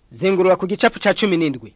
zingurura ku gicapu ca cumi n'indwi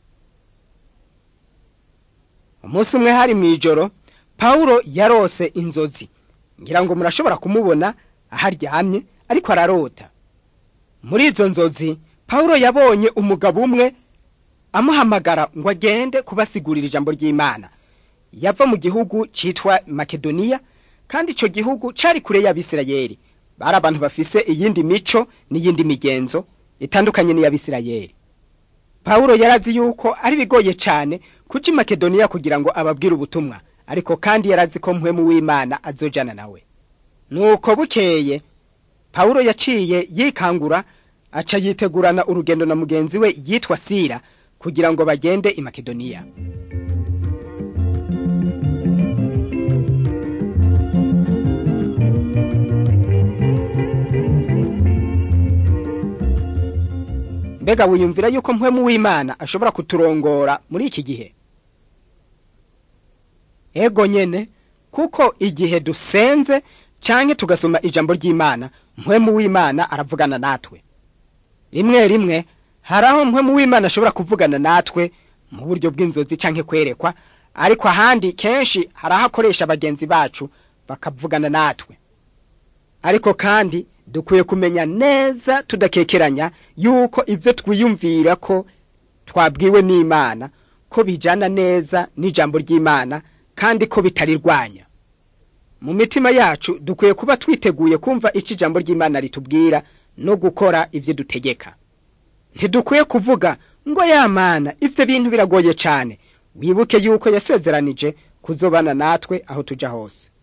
umunsi umwe hari mw'ijoro pawulo yarose inzozi ngira ngo murashobora kumubona aho aryamye ariko ararota muri izo nzozi pawulo yabonye umugabo umwe amuhamagara ngo agende kubasigurira ijambo ry'imana yava mu gihugu citwa makedoniya kandi ico gihugu cari kure y'abisirayeli bari abantu bafise iyindi mico n'iyindi migenzo itandukanye n'iy'abisirayeli pawulo yarazi yuko ari bigoye cane kuja i makedoniya kugira ngo ababwire ubutumwa ariko kandi yarazi ko mpwemu w'imana azojana nawe nuko bukeye pawulo yaciye yikangura aca yitegurana urugendo na mugenzi we yitwa sira kugira ngo bagende i makedoniya mbega wiyumvira yuko mpwemu w'imana ashobora kuturongora muri iki gihe ego nyene kuko igihe dusenze canke tugasoma ijambo ry'imana mpwemu w'imana aravugana natwe rimwe rimwe hari aho mpwemu w'imana ashobora kuvugana natwe mu buryo bw'inzozi canke kwerekwa ariko ahandi kenshi hari aho akoresha bagenzi bacu bakavugana natwe ariko kandi dukwiye kumenya neza tudakekeranya yuko ibyo twiyumvira ko twabwiwe n'imana ko bijana neza n'ijambo ry'imana kandi ko bitarirwanya mu mitima yacu dukwiye kuba twiteguye kumva icyo ijambo ry'imana ritubwira no gukora ibyo dutegeka ntidukwiye kuvuga ngo yamana ibyo bintu biragoye cyane wibuke yuko yasezeranije kuzobana natwe aho tujya hose